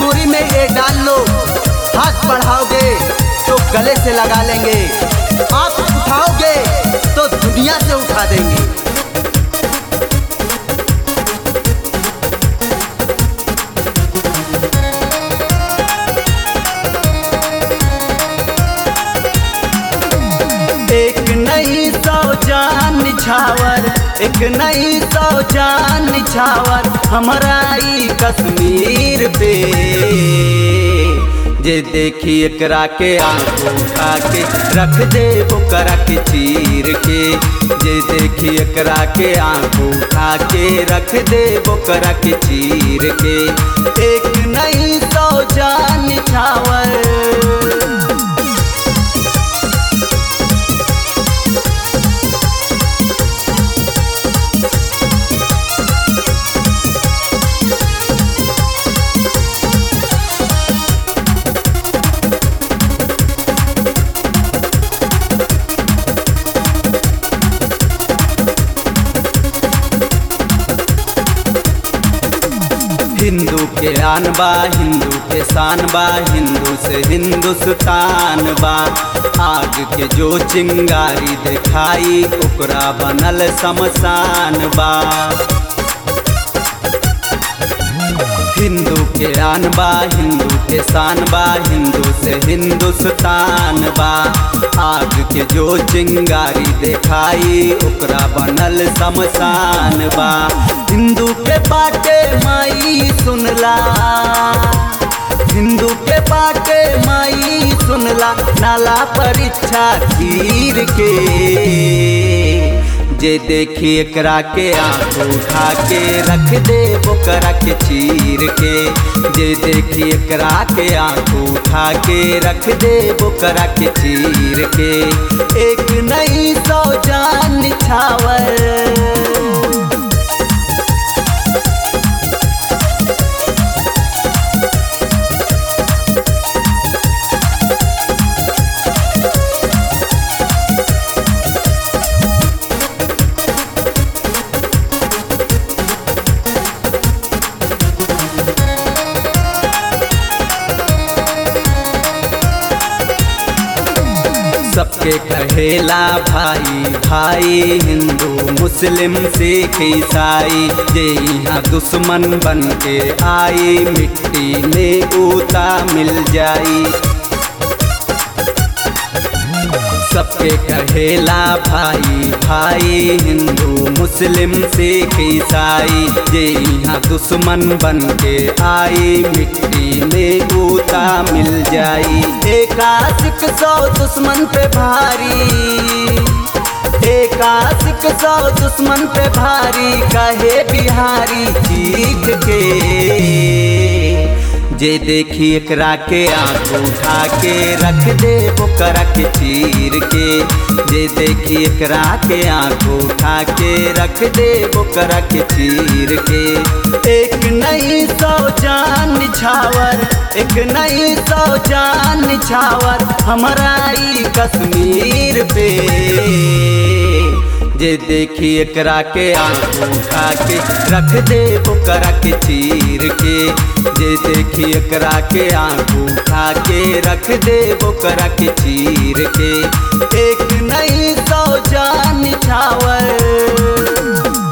चूड़ी में ये डाल लो हाथ बढ़ाओगे तो गले से लगा लेंगे आप उठाओगे तो दुनिया से उठा देंगे एक नई सौ जान निछावर एक नई सौ जान निछावर हमारा ई कश्मीर पे जे देखी एकरा के आंख उठा के रख दे ओकरा के चीर के जे देखी एकरा के आंख उठा के रख दे ओकरा के चीर के एक नई सौ जान निछावर हिंदू के आन बा हिंदू के शान बा हिंदू से हिंदुस्तान बा आग के जो चिंगारी दिखाई ओकरा बनल शमशान बा हिंदू के आन बा हिंदू के शान बा हिंदू से हिंदुस्तान बा आग के जो चिंगारी दिखाई ओकरा बनल शमशान बा हिंदू के बाटे माई सुनला हिंदू के बाटे माई सुनला नाला परीक्षा तीर के जे देखी एकरा के आंख उठा के रख दे ओकरा के चीर के जे देखी एकरा के आंख उठा के रख दे ओकरा के चीर के एक नई सौ जान निछावर सबके कहेला भाई भाई हिंदू मुस्लिम सिख ईसाई जे यहाँ दुश्मन बन के आई मिट्टी में ऊता मिल जाई सबके कहेला भाई भाई हिंदू मुस्लिम सिख ईसाई जे यहाँ दुश्मन बन के आई मिट्टी में ऊता मिल जाई एक आशिक सौ दुश्मन पे भारी एक आशिक सौ दुश्मन पे भारी कहे बिहारी चीख के जे देखी एकरा के आंख उठा के रख दे ओकरा के चीर के जे देखी एकरा के आंख उठा के रख दे ओकरा के चीर के एक नई सौ जान निछावर एक नई सौ जान निछावर हमारा ई कश्मीर पे जे देखी एकरा के आंख उठा के रख दे ओकरा के चीर के जे देखी एकरा के आंख उठा के रख दे ओकरा के चीर के एक नई सौ जान निछावर